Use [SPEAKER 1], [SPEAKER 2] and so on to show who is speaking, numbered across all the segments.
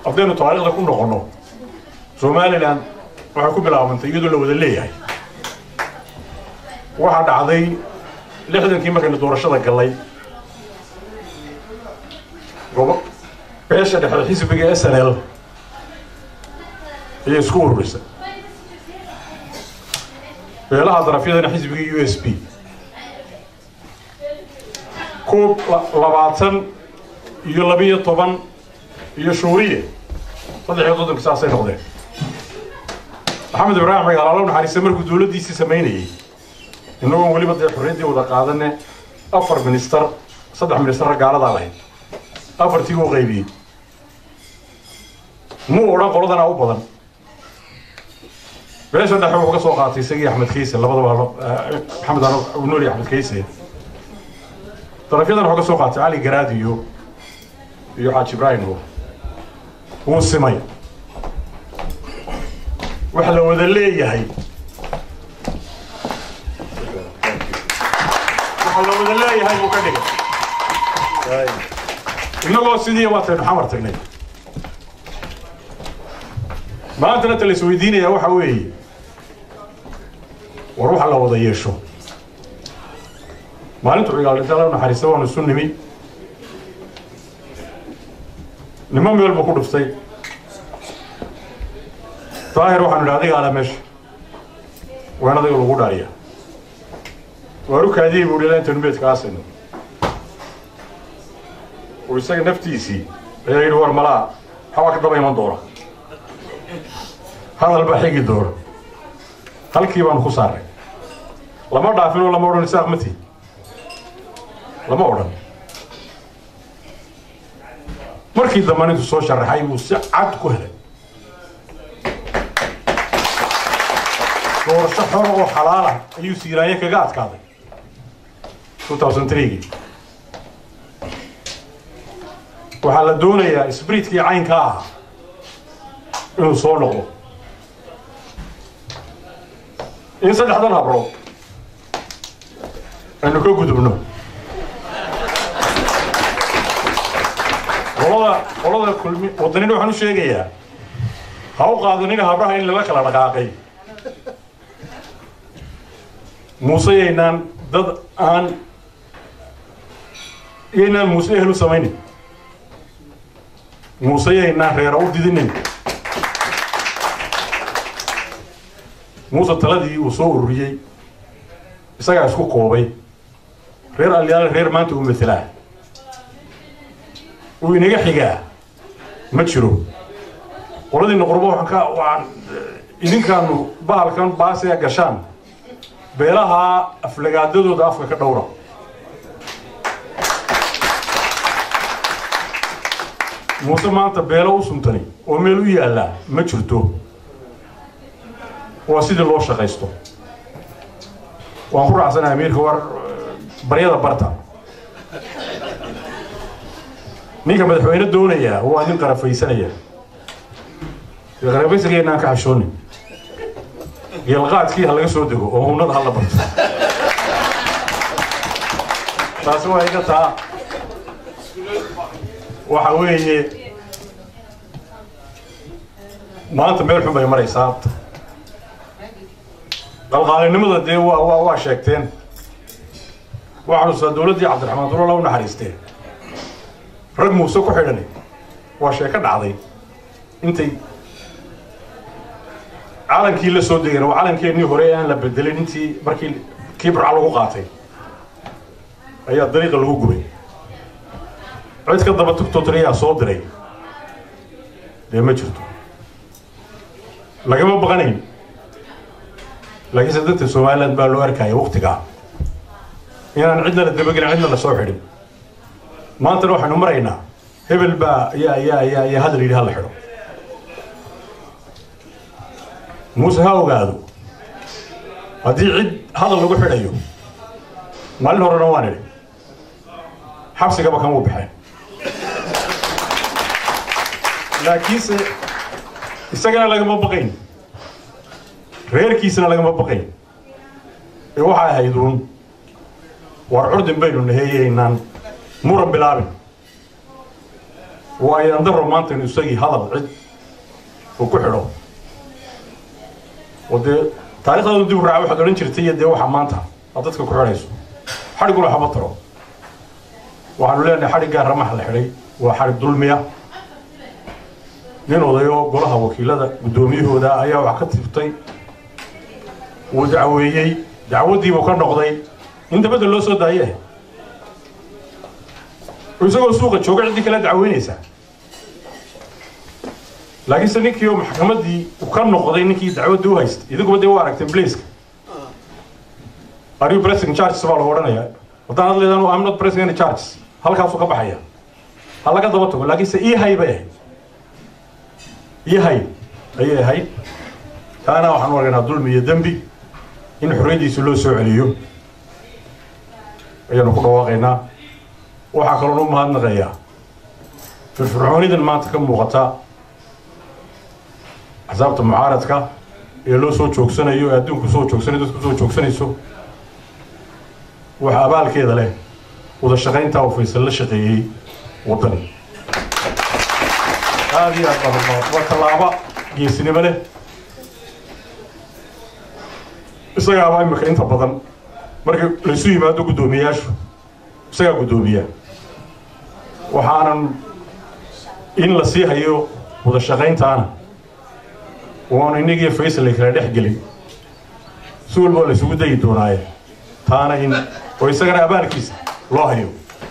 [SPEAKER 1] haddaynu taariikhda ku noqonno somalilan waxay ku bilaabantay iyadoo la wada leeyahay waxaa dhacday lixdankii markaynu doorashada gallay gobo beesha dhexe xisbiga s n l ayay isku ururisay beelaha darafyadana xisbiga u s b koob labaatan iyo labiyo toban iyo shuuriye saddex iyo soddonka saasay noqdeen maxamed ibraahim cigaal alla naxariista markuu dowladdiisii samaynayey innagoon weliba dee xorriyaddii wada qaadane afar ministar saddex ministarra gaaladaa lahayd afartii uu qaybiyey muu odhan qoladanaa u badan beesha dhexe wuxuu ka soo qaatay isagii axmed kayse labadaba maxamed nuuri axmed kayse darafyadan wuxuu ka soo qaatay cali garaad iyo iyo xaaji ibraahim wuu simay waxa la wada leeyahay waxa la wada leeyahay buu ka dhigay innagoo sidii waataynu xamar tagnay maantana ta la isweydiinayaa waxa weeye war waxa la wada yeesho maalintu cigaal dhinta la naxariista waanu isu nimi nimo meel buu ku dhuftay daahir waxaanu idhi adiga ala meesha waan adiga lagu dhaariya waaru kaadiyey buu ilaa intaynu meedka aasayno uu isaga naftiisii ayaa yidhi war malaa waxbaa ka daba iman doona hadal baa xigi doona halkii baanu ku saarnay lama dhaafinoo lama odhan isaaq mati lama odhan markii dambe intuu soo sharaxay buu si cad ku helay doorasho xor oo xalaalah ayuu siiraaye kaga adkaaday waxaa la doonayaa sbriitkii caynka ah inuu soo noqdo in saddexdan habrood aynu ka gudubno qolada qolada kulmi waddanina waxaan u sheegayaa ha u qaadanina habraha in lala kala dhaqaaqay muuse yaynaan dad aan yaynaan muuse ehel u samaynin muuse yaynaan reera u didinin muuse taladii uu soo ururiyey isagaa isku koobay reer alyaale reer maanta uu matelaa uu inaga xigaa ma jiro qoladiina qurbo waxaan ka waxaan idinkaanu bahalkan baasea gashaan beelaha aflagaadadooda afka ka dhowra muuse maanta beelo u suntani oo meel u yaallaa ma jirto waa sidii loo shaqaysto waan ku raacsanahay amiirka war baryada barta ninka madaxweyne doonayaa waa nin qarafaysanaya qarafaysigeenaan ka xashoonin geelqaadkii ha laga soo dego oo hunnada ha la barto taasi waa iga taa waxa weeye maanta meel xun bay maraysaa qalqaalinimada dee waa waa waa sheegteen waxaa xusuustaa dowladdii cabdiraxmaan dulola u naxariisteen rag muuse ku xidhan waa sheeko dhacday intay calankii la soo degeen waa calankeenii hore ee aan la bedelin intii markii kii burca lagu qaatay ayaa dariiqa lagu gubay cid ka daba tugtootriyaa soo diray dee ma jirto lagama baqanayn laakiinse dadka somaliland baa loo arkaya waktigaa inaan cidna la dabagelin cidna la soo xidhin maantana waxaynu maraynaa hebel baa ayaa ayaa ayaa ayaa hadal yidhi hala xidho muuse ha ogaado haddii cid hadal lagu xidhayo maalin horena waan idhi xabsigaba kan wuu baxeen laakiinse isagana lagama baqayn reerkiisana lagama baqayn ee waxay ahayd uun war curdin baynu naheeyeynaan muran bilaabin waa ayandaro maanta inu isagii hadal cid uu ku xidho oo dee taarikhdaadu dib u raaca waxaad odhan jirtay iyo dee waxa maanta aad dadka ku xidhayso xadhiguna waxba taro waxaanu leenahay xadhiggaa ramaha la xidhay waa xadhig dulmiya nin odayo golaha wakiilada guddoomiyahooda ayaa wax ka tiftay wuu dacweeyey dacwaddiibuu ka noqday in dabadda loo soo daaye isagoo suuqa jooga ciddii kala dacweynaysaa laakiinse ninkii oo maxkamaddii u ka noqday ninkii dacwaddii u haystay idinkuba dee u aragteen blaiska are you pressing charges baa lagu odhanayaa haddaan ad leedaan I'm not pressing any charges halkaasuu ka baxaya ha laga daba tago laakiinse ii hay bay ahayd ii hay ayay ahayd taana waxaan u argaynaa dulmi iyo dembi in xorriyaddiisa loo soo celiyo ayaanu ku dhawaaqaynaa waxaa kaloon u mahadnaqayaa firfircoonidan maanta ka muuqata axsaabta mucaaradka ee loo soo joogsanayo ee adduunku soo joogsanayo dadku soo joogsanayso waxa abaalkeeda leh wada shaqayntaa uu faysal la shaqeeyey waddani aada iyo aad baa waa tallaabo geesinimo leh isagaabaa imika inta badan marka laysu yimaado guddoomiyayaashu isagaa guddoomiya waxaanan in la sii hayo wada shaqayntaana waanu innagiiyo faysal ay kala dhex gelin si walbaa la isugu dayi doonaaye taana in oo isagana abaalkiisa loo hayo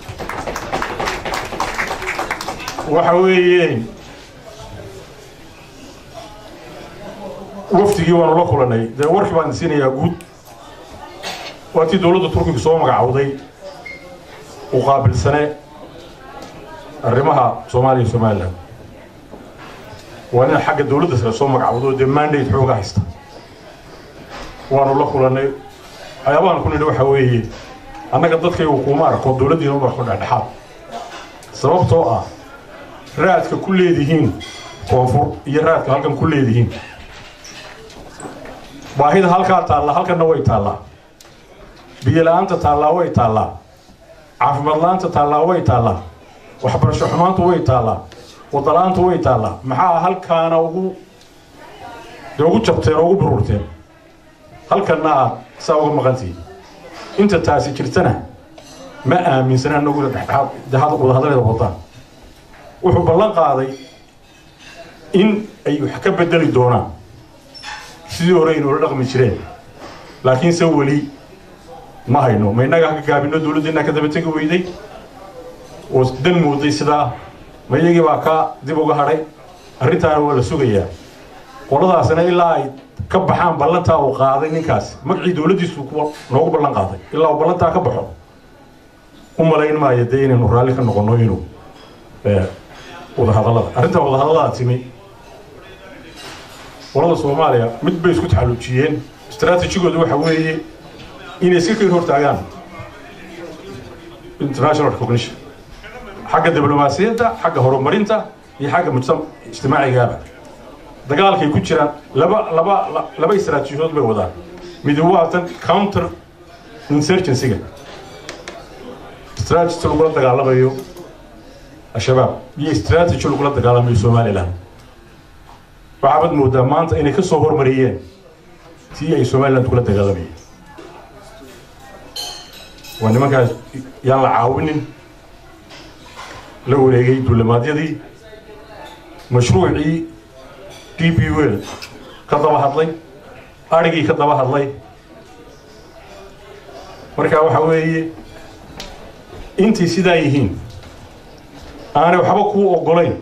[SPEAKER 1] waxa weeye wafdigii waanu la kulanay dee warkii baan siinayaa guud waatii dowladda turkiga soo magacawday u qaabilsane arrimaha soomaaliya iyo somalilan waa nin xagga dowladda sare soo magacawdo dee mandate xooga haysta waanu la kulannay waxyaabahan ku nidhi waxa weeye annaga dadkaygu kuma arko dowladdiina uma arko dhexdhexaad sababtoo ah raadka ku leedihiin koonfur iyo raadka halkan ku leedihiin baahida halkaa taallaa halkanna way taallaa biyo la-aanta taallaa way taallaa caafimaad la-aanta taallaa way taallaa waxbarasho xumaantu way taallaa wadala-aantu way taallaa maxaa halkaana ugu dee ugu jabteen oo ugu bururteen halkanna aad saa uga maqantihiin inta taasi jirtana ma aaminsana anaguna dhexdhexaad dee had wadahadaleeda wadaan wuxuu ballan qaaday in ay wax ka bedeli doonaan sidii hore aynoola dhaqmi jireen laakiinse weli ma hayno ma innaga haka gaabino dowladdeennaa ka daba tegi weyday oo dan mooday sidaa ma iyagii baa ka dib uga hadhay arrintaana waa la sugayaa qoladaasina ilaa ay ka baxaan ballantaa uu qaaday ninkaasi magacii dowladdiisu kuwa noogu ballan qaaday ilaa uu ballantaa ka baxo u malayn maayo dee inaynu raalli ka noqonno inuu wadahadallada arrintaa wadahadallada timi qolada soomaaliya mid bay isku taxalluujiyeen istaraatijigooda waxa weeye inay iska keen hortaagaan international recognition xagga diblomaasiyadda xagga horumarinta iyo xagga mujtama ijtimaacigaaba dagaalkay ku jiraan laba laba laba istaraatiijiyood bay wadaan mid waa tan counter insurgencyga strategy lagula dagaalamayo al-shabaab iyo strategy lagula dagaalamayo somaliland waxaabad moodaa maanta inay ka soo hormariyeen tii ay somaliland kula dagaalamayeen waa nimankaas yaan la caawinin la wareegay duulimaadyadii mashruucii d b wel ka daba hadlay adhigii ka daba hadlay marka waxa weeye intay sidaa yihiin aanay waxba kuu oggolayn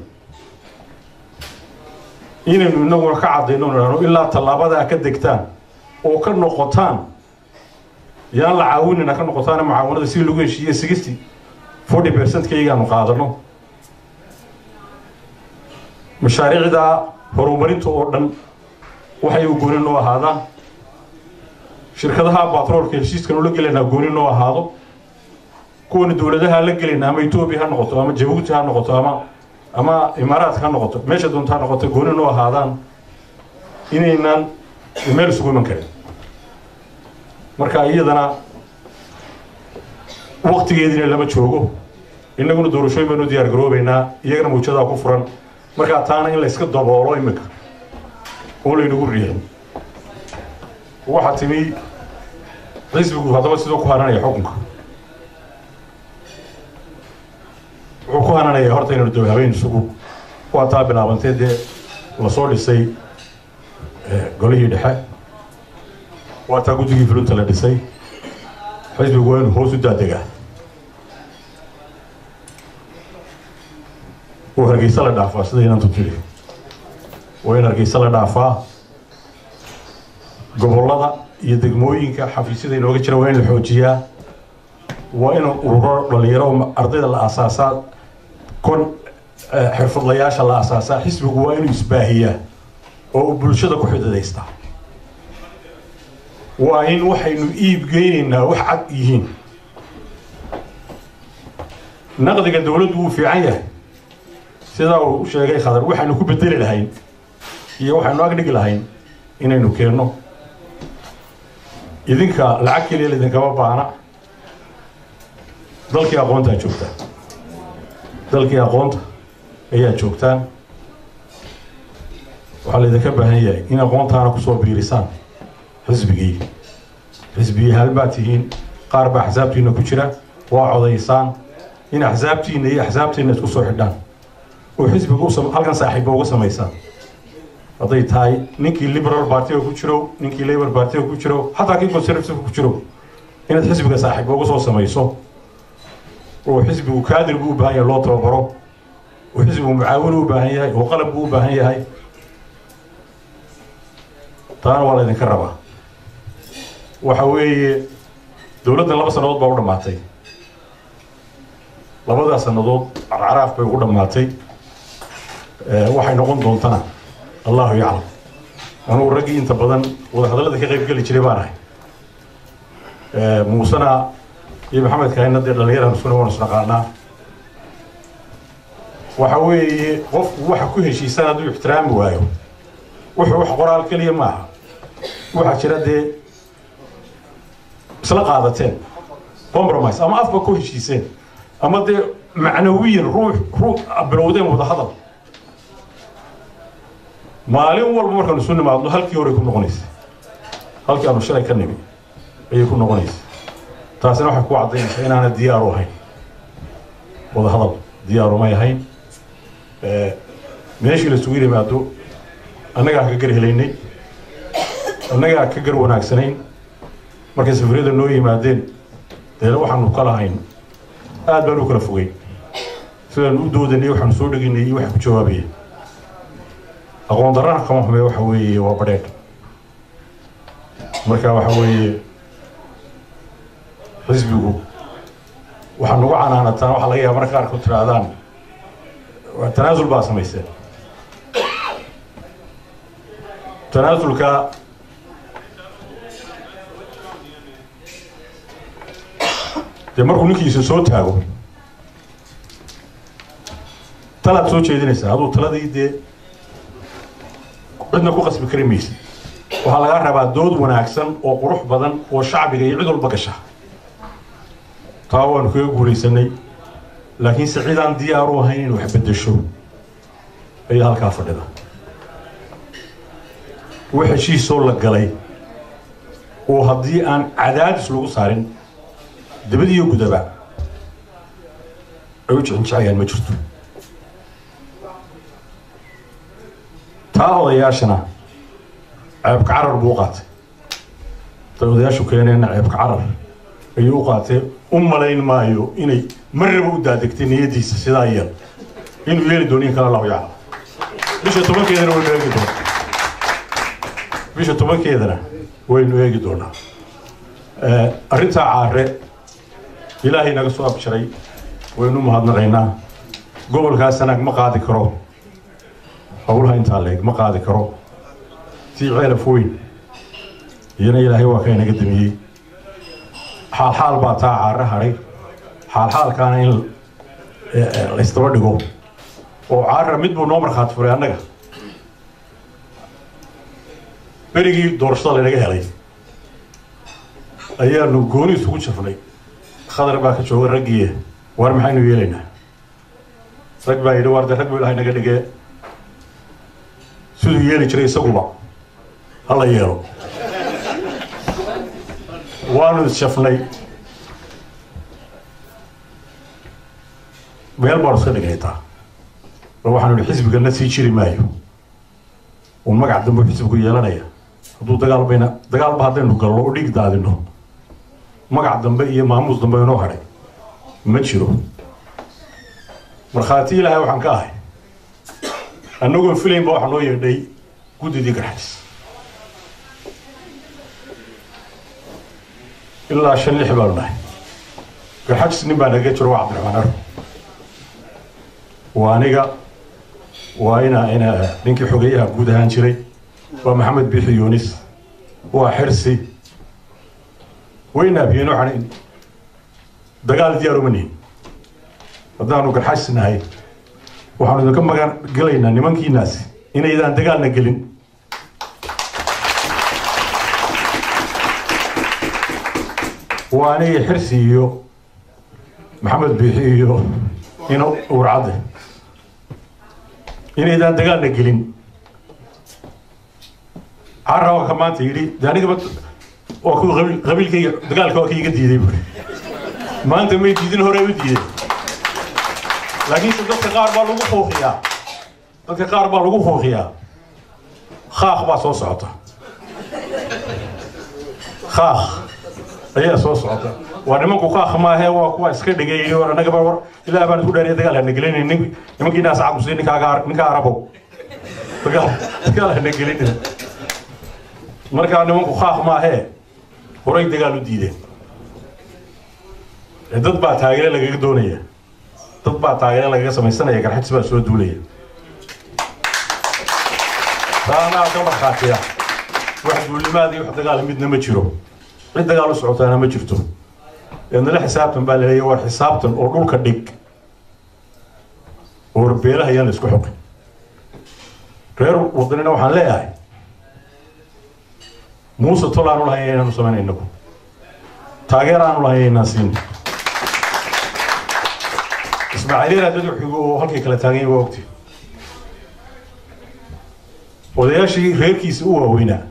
[SPEAKER 1] inaynu inaguna ka caddayno nahno ilaa tallaabadaa ka degtaan oo ka noqotaan yaan la caawinina ka noqotaana mucaawanada si lagu heshiiye sixty forty percentkaygaanu qaadano mashaariicdaa horumarinta oo dhan waxay u gooni noo ahaadaan shirkadaha batroolka heshiiskan ula gelaynaa gooni noo ahaado kuwana dowladaha la gelayna ama etoobiya ha noqoto ama jabuuti ha noqoto ama ama imaaraadka ha noqoto meesha doonta ha noqoto gooni noo ahaadaan inaynan meel isugu iman karin marka iyadana waktigeediina lama joogo innaguna doorashooyin baynu diyaar garoobaynaa iyagana mawjadaa ku furan markaa taana in la iska daboolo iminka oo laynagu riixin waxaa timi xisbigu haddaba sidoo ku hananaya xukunka wuxuu ku hananaya horta inaynu daw habeen isugu waa taa bilaabantay dee lasoo dhisay golihii dhexe waa taa guddigii fulinta la dhisay xisbigu waa inuu hoos u daadegaa uu hargeysa la dhaafaa sida inantu tiri waa in hargeysa la dhaafaa gobollada iyo degmooyinka xafiisyada inooga jira waa in la xoojiyaa waa in ururo dhalinyaro ardayda la asaasaa kon xirfadlayaasha la asaasaa xisbigu waa inuu isbaahiyaa oo uu bulshada ku xidadaystaa waa in waxaynu iib geynaynaa wax cad yihiin naqdiga dowladdu wuu fiican yahay sidaa uu sheegay khadar waxaynu ku bedeli lahayn iyo waxaynu agdhigi lahayn inaynu keenno idinka lacag keliya laidinkama baana dalkii aqoontaa joogtaan dalkii aqoonta ayaa joogtaan waxaa laydinka baahan yahay in aqoontaana kusoo biirisaan xisbigii xisbigii halbaa tihiin qaar baa axsaabtiina ku jira waa codaysaan in axsaabtiina iyo axsaabtiina isku soo xidhaan oo xisbiga halkan saaxiibba uga samaysaan hadday tahay ninkii liberal partiga ku jiro ninkii labor partiga ku jiro xataa kii conservative ku jiro inaad xisbiga saaxiibba uga soo samayso oo xisbigu kaadir buu u baahan yahay loo tababaro oo xisbigu mucaawin u baahan yahay oo qalab buu u baahan yahay taana waa laydinka rabaa waxa weeye dowladdan laba sannadood baa u dhammaatay labadaa sannadood carcaraaf bay ugu dhammaatay waxay noqon doontana allahu yaclam anugu raggii inta badan wadahadallada ka qayb geli jiray baan ahay muusena iyo maxamed kahina dee dhallinyaraan isuna waan isnaqaanaa waxa weeye qofku waxa ku heshiisan hadduu ixtiraami waayo wuxuu wax qoraal keliya maaha waxaa jira dee isla qaadateen compromise ama afba ku heshiiseen ama dee macnawiyan ruux ruux bilowdeen wadahadal maalin walba markaanu isu nimaadno halkii horey ku noqonaysa halkii aanu shalay ka nimi ayay ku noqonaysa taasina waxay ku caddaynaysaa inaana diyaaru ahayn wadahadal diyaaru may ahayn meeshii la isugu yimaado annagaa ka gar helaynay annagaa ka gar wanaagsanayn markay safariyada noo yimaadeen dee waxaanu ka lahayn aad baan u kala fogeyn sidaanu u doodanay waxaanu soo dhegaynay iyo waxa ku jawaabaya aqoon darrana kama xume waxa weeye waa badheedh marka waxa weeye xisbigu waxaa nagu canaanataan waxaa laga yaaba marka qaarku tirahdaan tanaasul baa samayseen tanaasulka dee markuu ninkiisa soo taago talaad soo jeedinaysaa aduu taladii dee cidna ku qasbi kari maysid waxaa lagaa rabaa dood wanaagsan oo qurux badan oo shacbiga iyo cid walba gasha taa waanu kaga guulaysanay laakiinse cidaan diyaaru ahayn in wax beddesho ayaa halkaa fadhida wax heshiisoo la galay oo haddii aan cadaadis lagu saarin dabadiiyo gudaba ay u jixinjicayaan ma jirto taa odayaashana ceebka carar buu u qaatay tay odayaashu keeneenna ceebka carar ayuu u qaatee u malayn maayo inay marraba u daadegtay niyaddiisa sidaa yeel inuu yeeli doono in kale lahu yaclam bisha tobankeedana waynu eegi doonaa bisha tobankeedana waynu eegi doonaa arrintaa caare ilaahay naga soo abjaray waynu mahadnaqaynaa gobolkaas sanaag ma qaadi karo howlaha intaa leeg ma qaadi karo tii ceelaf weyn iyana ilaahay waa ka inaga damiyey xaalxaal baa taa caare hadhay xaalxaalkaana in laysdaba dhigo oo caara mid buu noo markhaati furay annaga berigii doorashada laynaga helay ayaanu gooni isugu jafnay khadar baa ka jooga raggii waar maxaynu yeelaynaa rag baa yidhi waarde rag buu ilahay naga dhigee siduu yeeli jiray isaguba hala yeelo waanu isshafnay meel baanu iska dhigaytaa bal waxaanu ihi xisbigana sii jiri maayo uu magac dambe xisbigu yeelanaya hadduu dagaal bayna dagaalba haddaynu galno oo dhiig daadino magac dambe iyo maamuus dambe inoo hadhay ma jiro markhaati ilaahay waxaan ka ahay annagoon filaynba waxaa noo yeedhay guddidii garxajis ilaa shan lix baanu nahay garxajis nin baa naga jiro waa cabdiraxmaan aro waa aniga waa ina ina ninkii xogeyaha guud ahaan jiray waa maxamed biixi yunis waa xirsi wayna abiyeen waxaan dagaal diyaar uma nihin haddaanu garxajis nahay waxaanu idinka magan gelaynaa nimankiinaasi inaydaan dagaalna gelin waa aniga xirsi iyo maxamed biixi iyo ina urcadde inaydaan dagaalna gelin carra ka maanta yidhi de anigaba waa ku qabiilkayga dagaalka waa ka iga diiday buuri maanta may diidin hore u diiday laakiinse dadka qaar baa lagu fuuqiyaa dadka qaar baa lagu fuuqiyaa khaaq baa soo socota khaaq ayaa soo socota waa nimanku khaaq maahe waa kuwa iska dhigay war annagaba war ilaa baan isku dheeriya dagaal hana gelinin nin nimankii naas caqusay ninkaaga ninka arabow dagaal dagaal hana gelinin markaa nimanku khaaq maahee horay dagaal u diideen dad baa taageere lagaga doonaya dad baa taageere lagaga samaysanaya garxajis baa soo duulaya taanaa ka markhaatiya wax duulimaad iyo wax dagaal midna ma jiro cid dagaal u socotaana ma jirto eednala xisaabtan baa laleeya war xisaabtan oo dhulka dhig oo warbeelaha ayaan la isku xoqin reer wadanina waxaan leeyahay muuse tol aanu lahay inaanu samayn inagu taageer aanu lahay inaan siin ismaaciil yar dad xigo oo halkay kala taagan yahay waa ogti odayaashii reerkiisa u waaweynaa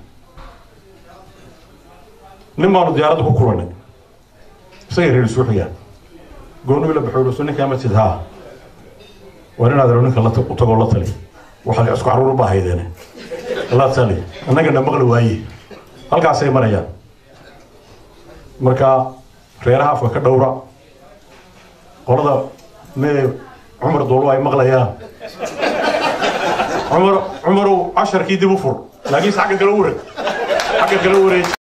[SPEAKER 1] nin baanu diyaaradda ku kulannay isagay reer isu xigaan gooni la baxo so ninkaa masjid haa war inaad ero ninka u tagoo la tali waxaad isku caruur ba haydeene la tali annagana maqli waaye halkaasay marayaan marka reeraha afka ka dhowra qolada me cumar doolo ay maqlayaan cumar cumarow casharkii dib u fur laakiinse xagga kale u wareeg xagga kale u wareej